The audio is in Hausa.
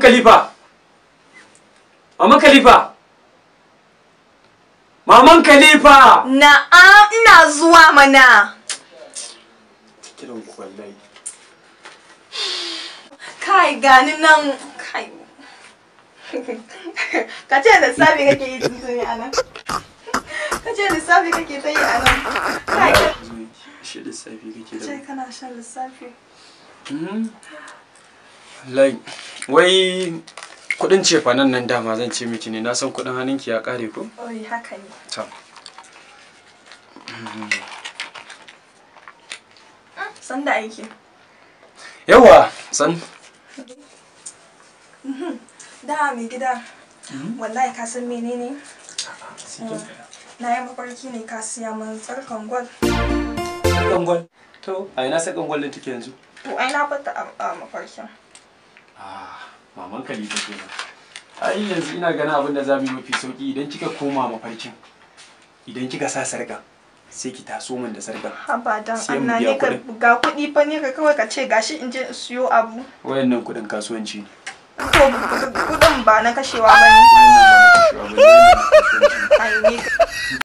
Khalifa. Maman Khalifa. Maman Khalifa. Na'am ina zuwa mana. Kiran ku wallahi. Kai gani nan kai. Ka ce lissafi kake yi tuntuni a nan. Ka ce lissafi kake ta yi a nan. Kai ka Shi da safi kake da. ce kana shan lissafi. Mhm. Wallahi wai kudin cefanen nan dama zan ce miki ne na san kudin hannunki ya kare ko? Oi haka ne. To. San da aiki. Yawa san. Da mai gida. Wallahi ka san menene? Na yi mafarki ne ka siya min tsarkan gwal. Sakan gwal. To, a ina sakan gwal din take yanzu? To ai na bata a a mafarkin. Ah, maman Khalifa kenan. Ai yanzu ina ganin abin da za mu yi mafi sauki idan kika koma mafarkin. Idan kika sa sarka sai ki taso min da sarka. Haba dan Sai mu Allah biya ne ka kuɗin. ga kuɗi fa ne ka kawai ka ce gashi in je in siyo abu. Wayannan kudin kasuwanci ne. Ko kuɗin ba na kashewa ba ne. Wayannan ba na kashewa ba ne, wayannan na kasuwanci ne. Ai ne